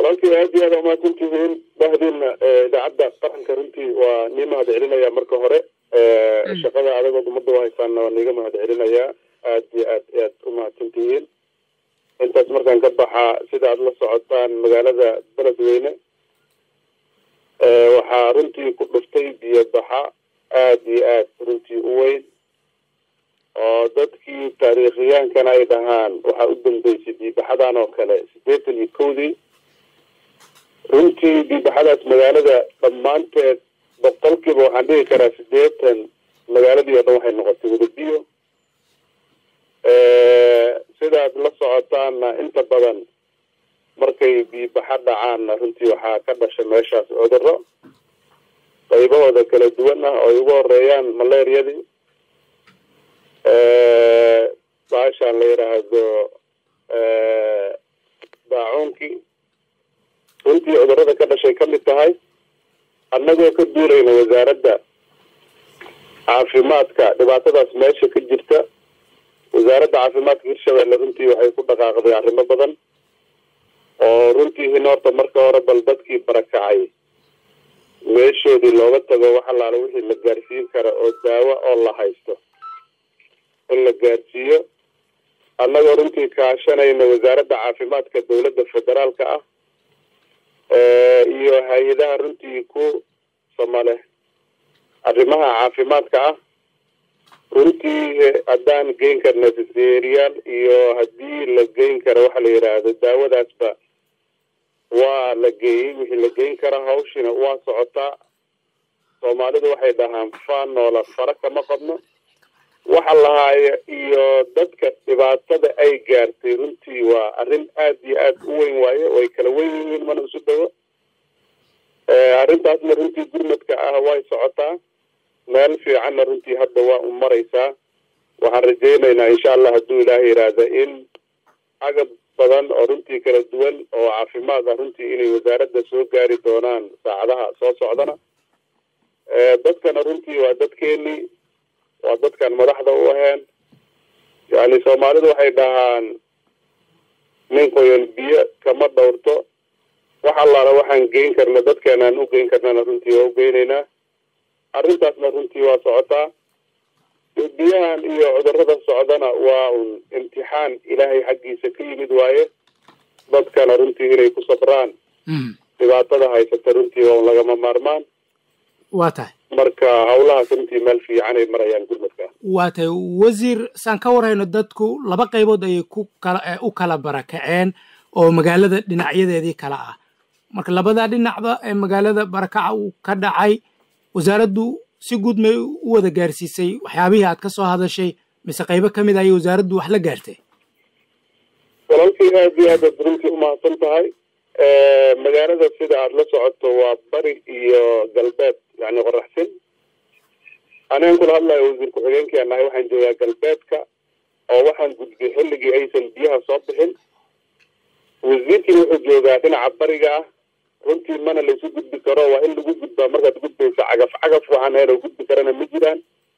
walaalkii aad iyo aad umahadsantihiin bahdiina idaacadda qaranka runtii waa nii mahad celinaya marka hore shaqada adagood ummadda u haysaanna waa niiga mahad celinayaa aad iyo aad aad umahadsantihiin intaas markaan ka baxaa sida aad la socotaan magaalada beledweyne waxaa runtii ku dhuftay biyo baxa aad iyo aad runtii u weyn oo dadkii taariikhiyaankana ay dhahaan waxaa u dambeysay biibaxadan oo kale siddeetan iyo kowdii runtii biibaxadaas magaalada dhammaanteed boqolkiiba waxaan dhihi karaa siddeetan magaaladii oo dhan waxay noqotay wadabiyo sidaad la socotaanna inta badan markay biibaxa dhacaanna runtii waxaa ka dhasha meeshaas cudurro qaybahooda kala duwan ah oo ay ugu horeeyaan maleeriyadii baashaan la yidhaahdo daacuunkii runtii cudurrada ka dhashay ka mid tahay annagoo ka duulayna wasaaradda caafimaadka dhibaatadaas meesha ka jirta wasaaradda caafimaadka hirshabelle runtii waxay ku dhaqaaqday arrimo badan oo runtii in horta marka hore bal dadkii barakacay meeshoodii looga tago wax allaala wixii la gaarsiin kara oo daawo oo la haysto in la gaarsiiyo annagoo runtii kaashanayna wasaaradda caafimaadka dowladda federaalka ah iyo hay-adaha runtii ku samale arrimaha caafimaadka ah runtii haddaan geyn karna siseriyaal iyo haddii la geyn karo waxa la yidhaahdo daawadaasba waa la geeyey wixii la geyn kara hawshina waa socotaa soomaalidu waxay dhahaan faanoola fara kama qabno waxa lahaaya iyo dadka dhibaatada ay gaartay runtii waa arrin aad iyo aad u weyn waaye way kala weyn yihiin mana isu dhawo arrintaasna runtii gurmadka ah way socotaa meel fiicanna runtii hadda waa u maraysaa waxaan rajaynaynaa insha allah hadduu ilaaha yidhaahda in agab badan oo runtii kala duwan oo caafimaad ah runtii inay wasaaradda soo gaari doonaan saacadaha soo socdana dadkana runtii waa dadkeenii waa dadkan madaxda u aheen yani soomaalidu waxay dhahaan nin qoyan biyo kama dhowrto wax allaala waxaan geyn karna dadkeenaan u geyn karnana runtii waa u geynaynaa arrintaasna runtii waa socotaa biyahan iyo cudurrada socdana waa un imtixaan ilaahay xaggiisa ka yimid waaye dadkana runtii inay ku sabraan dhibaatada haysata runtii waa un lagama maarmaan waa tahay marka hawlahaas runtii meel fiican ay marayaan gurmadka waa tahay wasiir saan ka warhayno dadku laba qaybood ayay ku kala u kala barakaceen oo magaalada dhinacyadeedii kala ah marka labada dhinacba ee magaalada barakaca uu ka dhacay wasaaraddu si guud may u wada gaarsiisay waxyaabihii aad ka soo hadashay mise qaybo ka mid ayay wasaaraddu wax la gaartay walaalkii aad iyo aad aad runtii umahadsan tahay magaalada sida aada la socoto waa bari iyo galbeed yani qoraxsin anigan kula hadlayo wasiir ku-xigeenkii aan nahay waxaan joogaa galbeedka oo waxaan gudbay xilligii aysan biyaha soo bixin wasiirkiina wuxuu joogaa dhinaca bariga ah runtii mana laysu gudbi karo waa in lagu gudbaa markaad gudbaysa cagaf cagaf waxaan heer gudbi karana ma jiraan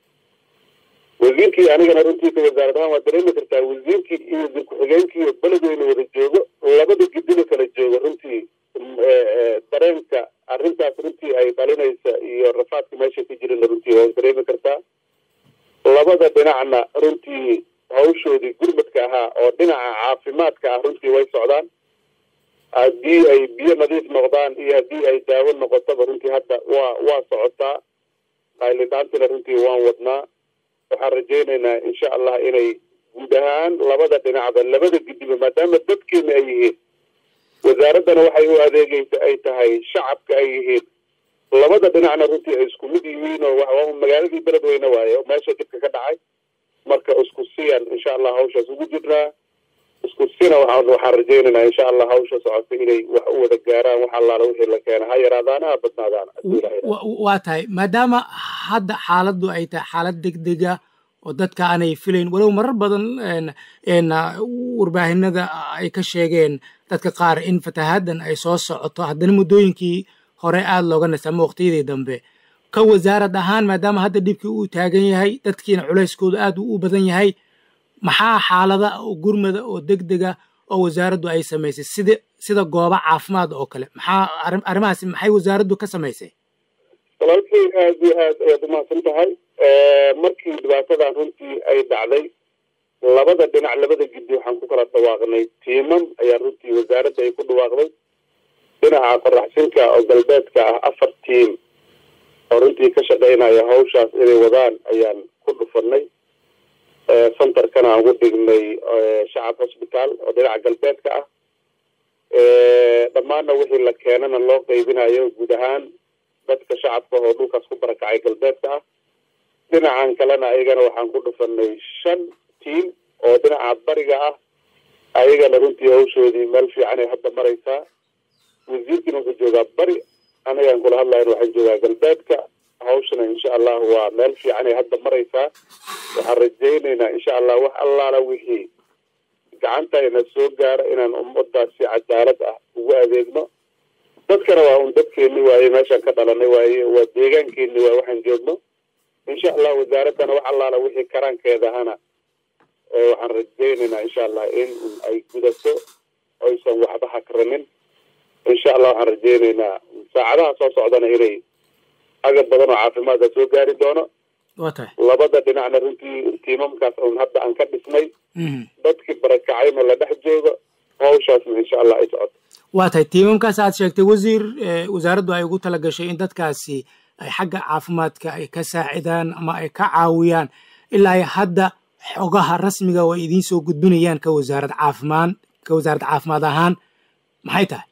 wasiirkii anigana runtii ka wasaarad ahaan waa dareemi kartaa wasiirkii iyo wasiir ku-xigeenkii oo beledweyne wada joogo labada gidina kala jooga runtii dareenka arrintaas runtii ay dhalinaysa iyo rafaadka meesha ka jirana runtii waa dareemi kartaa labada dhinacna runtii hawshoodii gurmadka ahaa oo dhinaca caafimaadka ah runtii way socdaan haddii ay biyo nadiif noqdaan iyo haddii ay daawo noqotaba runtii hadda waa waa socotaa qaylidhaantina runtii waan wadnaa waxaan rajaynaynaa insha allah inay guud ahaan labada dhinacba labada gidiba maadaama dadkeena ay yihiin wasaaraddana waxay u adeegaysa ay tahay shacabka ay yihiin labada dhinacna runtii ay isku mid yihiin oo magaaladii beledweyne waaye oo meesha dhibka ka dhacay marka isku siyan insha allah hawshaas ugu jirnaa isku sina waxaan waxaan rajaynaynaa insha allah hawsha socota inay wax u wada gaaraan wax allaala wixii la keena ha yaraadaana ha badnaadaana waa tahay maadaama hadda xaaladdu ay tahay xaalad degdega oo dadka aanay filayn walow marar badan warbaahinada ay ka sheegeen dadka qaar in fatahaaddan ay soo socoto haddana muddooyinkii hore aada looga nasa ama waqtiyadii dambe ka wasaarad ahaan maadaama hadda dhibkii uu taagan yahay dadkiina culayskooda aad u badan yahay maxaa xaalada oo gurmada oo degdega oo wasaaraddu ay samaysay sida sida goobo caafimaad oo kale maxaa arrimahaasi maxay wasaaraddu ka samaysay walaalkay aad iyo aad ayaad umahadsan tahay markii dhibaatadan runtii ay dhacday labada dhinac labada giddi waxaan ku kala dhawaaqnay tiimam ayaa runtii wasaaradda ay ku dhawaaqday dhinaca qoraxsinka oo galbeedka ah afar tiim oo runtii ka shaqaynaya hawshaas inay wadaan ayaan ku dhufanay centerkana aan ugu dhignay shacab hosbitaal oo dhinaca galbeedka ah dhammaanna wixii la keenana loo qaybinayo guud ahaan dadka shacabka oo dhulkaas ku barakacay galbeedka ah dhinacan kalena ayagana waxaan ku dhufanay shan tiim oo dhinaca bariga ah ayagana runtii hawshoodii meel fiican ay hadda maraysaa wasiirkiina wuxuu joogaa bari anagaan kula hadlayan waxaan joogaa galbeedka hawshana insha allah waa meel fiican ay hadda maraysaa waxaan rajaynaynaa insha allah wax allaala wixii gacantayna soo gaara inaan ummadaas si cadaalad ah ugu adeegno dadkana waa un dadkeeni waaye meeshaan ka dhalanay waaye waa deegaankeeni waaye waxaan joogno insha allah wasaaraddana wax allaala wixii karaankeedahana waxaan rajaynaynaa insha allah in ay gudato oysan waxba hakranin insha allah waxaan rajaynaynaa saacadaha soo socdana inay agab badan oo caafimaadka soo gaari doono waa tahay labada dhinacna runtii tiimamkaas un hadda aan ka dhisnay dadkii barakacayna la dhex joogo hawshaasna insha allah ay socoto waa tahay tiimamkaas aad sheegtay wasiir wasaaraddu ay ugu tala gashay in dadkaasi ay xagga caafimaadka ay ka saacidaan ama ay ka caawiyaan ilaa hadda xogaha rasmiga oo ay idiin soo gudbinayaan ka wasaarad caafimaad ka wasaarad caafimaad ahaan maxay tahay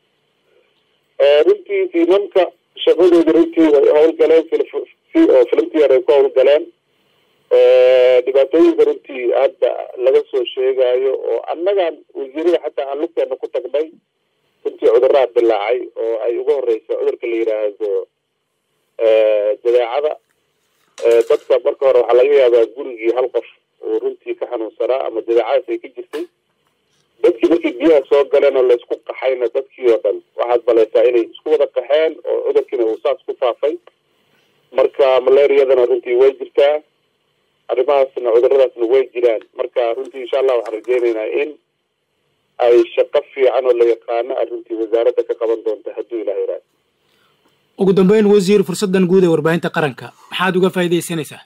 runtii tiimamka shaqadooda runtii way howlgaleen si oo filimtiyar ay ku howlgaleen dhibaatooyinka runtii hadda laga soo sheegayo oo annagaan wasiirada xataa aan lugteena ku tagnay runtii cudurraa dilaacay oo ay ugu horeysa cudurka la yidhaahdo jadeecada dadka marka hore waxaa laga yaabaa gurigii hal qof uu runtii ka xanuunsanaa ama jadeecadaas ay ka jirtay dadkii markii biyaha soo galeen oo laysku qaxayna dadkii oo dhan waxaad balaysaa inay isku wada qaxeen oo cudurkiina uu saas ku faafay marka malaariyadana runtii way jirtaa arrimahaasna cuduradaasna way jiraan marka runtii insha allah waxaan rajeynaynaa in ay shaqo fiican oo la yaqaano ay runtii wasaaradda ka qaban doonta hadduu ilaha yaraado ugu dambeyn wasiir fursaddan guud ee warbaahinta qaranka maxaad uga faa'iidaysanaysaa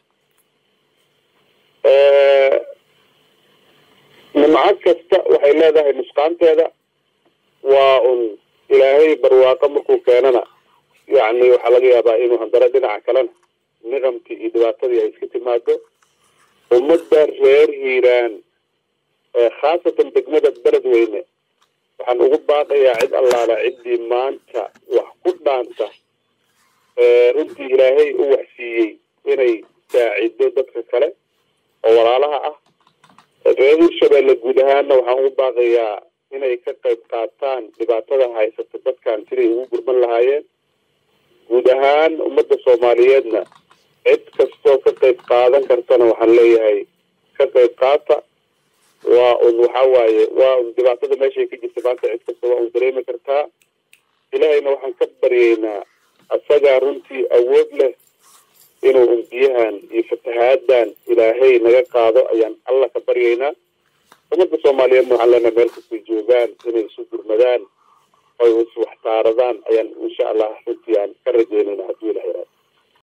nimco kasta waxay leedahay nusqaanteeda waa un ilaahay barwaaqo markuu keenana yacni waxaa laga yaabaa inuu handaro dhinaca kalena niqamkii iyo dhibaatadii ay iska timaado ummadda reer hiiraan khaasatan degmada beledweyne waxaan ugu baaqayaa cid allaala ciddii maanta wax ku dhaanta runtii ilaahay u waxsiiyey inay saacido dadka kale oo walaalaha ah reer hirshabeelle guud ahaanna waxaan ugu baaqayaa inay ka qayb qaataan dhibaatada haysata dadkan siday ugu gurman lahaayeen guud ahaan ummadda soomaaliyeedna cid kastoo ka qayb qaadan kartana waxaan leeyahay ka qayb qaata waa un waxa waaye waa un dhibaatada meeshay ka jirta maanta cid kasta waa un dareemi kartaa ilaahayna waxaan ka baryeynaa asagaa runtii awood leh inuu un biyahan iyo fatahaaddan ilaahay naga qaado ayaan alla ka baryaynaa ummadda soomaaliyeedna waxaan leenahay meel kastay joogaan inay isu gurmadaan oy is waxtaaradaan ayaan insha allah runtii aan ka rajeynayna hadduu ilaha yaraado